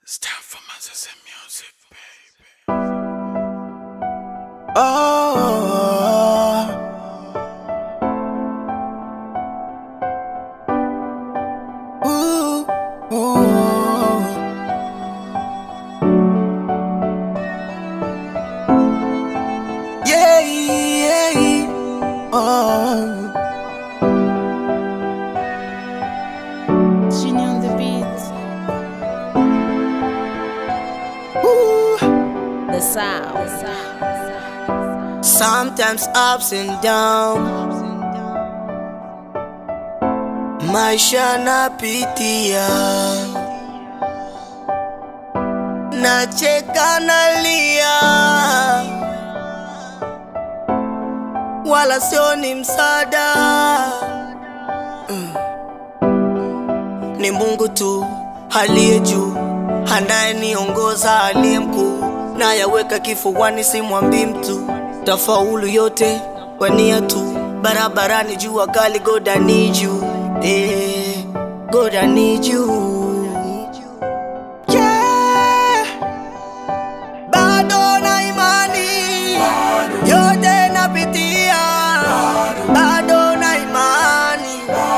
It's time for Mazza music, baby. Oh, ooh, ooh. Yeah, yeah, oh. Genie on the beat, Ooh. the sound. Sometimes ups and downs, maisha napitia, nacheka nalia, wala sio ni msaada Mm. Ni Mungu tu aliye juu, anayeniongoza aliye mkuu, nayaweka kifuani, simwambii mtu, tafaulu yote kwa nia tu, barabarani jua kali, God I need you, eh, God I need you. Yeah. Bado na imani yote napitia, bado na imani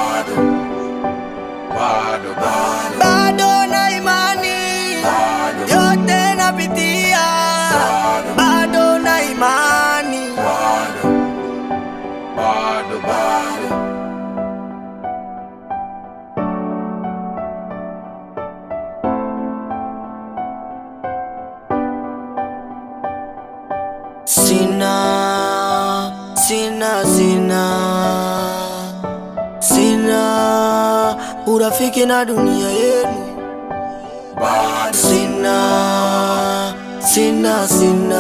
bado na imani yote napitia, bado na imani sina sina sina sina urafiki na dunia yenu sina sina sina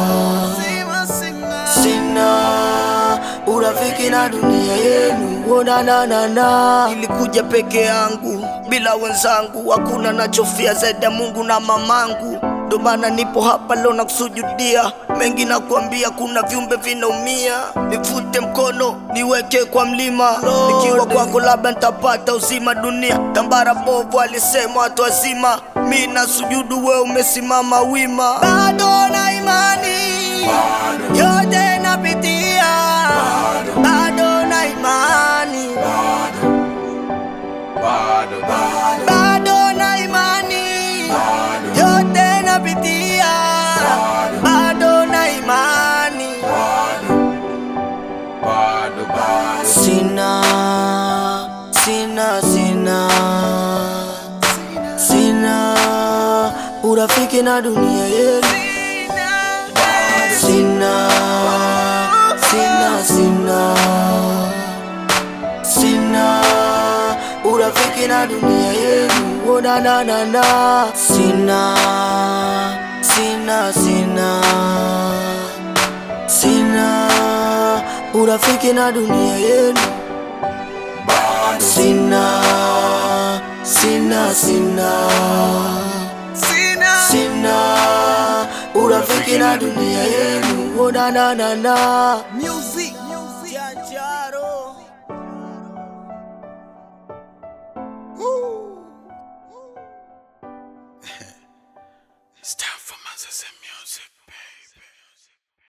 sina urafiki na dunia yenu onananana ilikuja peke yangu bila wenzangu hakuna nachofia zaidi ya mungu na mamangu ndo maana nipo hapa leo na kusujudia mengi na kuambia kuna viumbe vinaumia nifute mkono niweke kwa mlima nikiwa kwako labda nitapata uzima dunia tambara bovu alisema watu wazima mi na sujudu we umesimama wima bado na imani yote napitia bado na imani bado na imani yote napitia bado na imani sina sina sina sina urafiki na dunia yenu sina sina sina sina urafiki na dunia yenu onananana sina sina sina sina urafiki na dunia yenu sina sina sina sina urafiki na dunia yenu onananana music Janjaro